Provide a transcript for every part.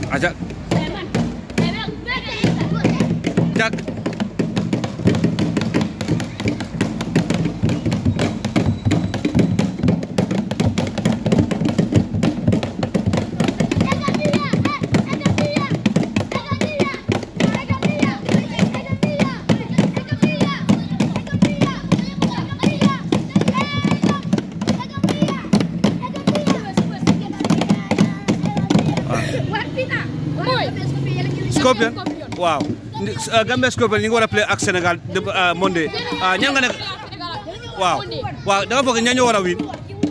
aja jak Scorpion waaw uh, Gambia Scorpion ñu ngi war a play ak Sénégal de uh, Monday ah ñan nga ne waaw waaw da nga foog ñan ñoo war a win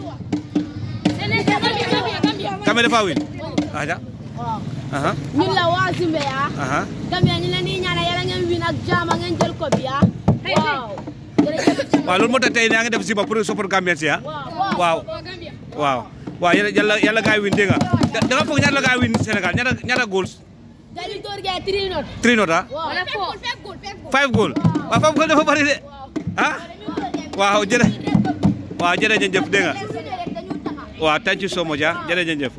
Gambia dafa win aja aha ñun la waa Zimbe ya aha Gambia ñu leen di ñaanal yàlla ngeen win ak jaama ngeen jël ko bi ya waaw jërëjëf waaw loolu moo tax tey yaa ngi def si ba pour support Gambien si ah waaw waaw waaw yàlla yàlla yàlla gaay win dégg nga da da nga foog ñaata la gaay win Sénégal ñaata ñaata goals dañu door gee three not three not ah wala four five goal waaw five goal dafa bari de ah waaw jërë waaw jërëjëf dégg nga waaw thank you so much ah jërëjëf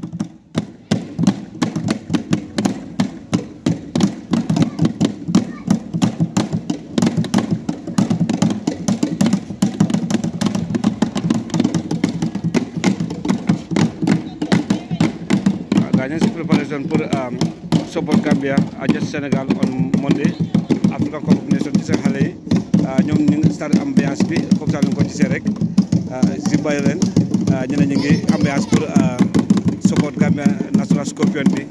Ghanaians preparation for um, support Gambia against Senegal on Monday African Cup of Nations ci seen xale yi ñoom ñu ngi start ambiance bi comme ça ñu ko gisee rek si bàyyi leen ñu ne ñu ngi ambiance pour support Gambia national Scorpion bi